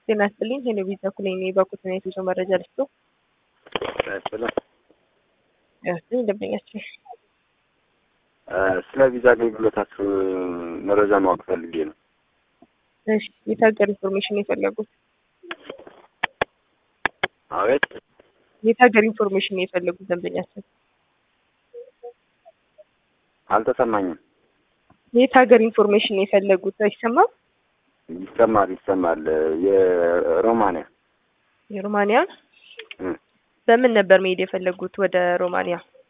ጤና ይስጥልኝ ሄሎ ቪዛ ኩሌ በኩትና የጉዞ መረጃ ልስጡ። ስለ ያስጥልኝ ደንበኛችን ስለ ቪዛ አገልግሎታችሁ መረጃ ማወቅ ፈልጌ ነው። እሺ የት ሀገር ኢንፎርሜሽን የፈለጉት? አቤት የት ሀገር ኢንፎርሜሽን የፈለጉት ደንበኛችን? አልተሰማኝም። የት ሀገር ኢንፎርሜሽን የፈለጉት? አይሰማም? ይሰማል ይሰማል። የሮማንያ የሮማንያ እም፣ በምን ነበር መሄድ የፈለጉት ወደ ሮማንያ?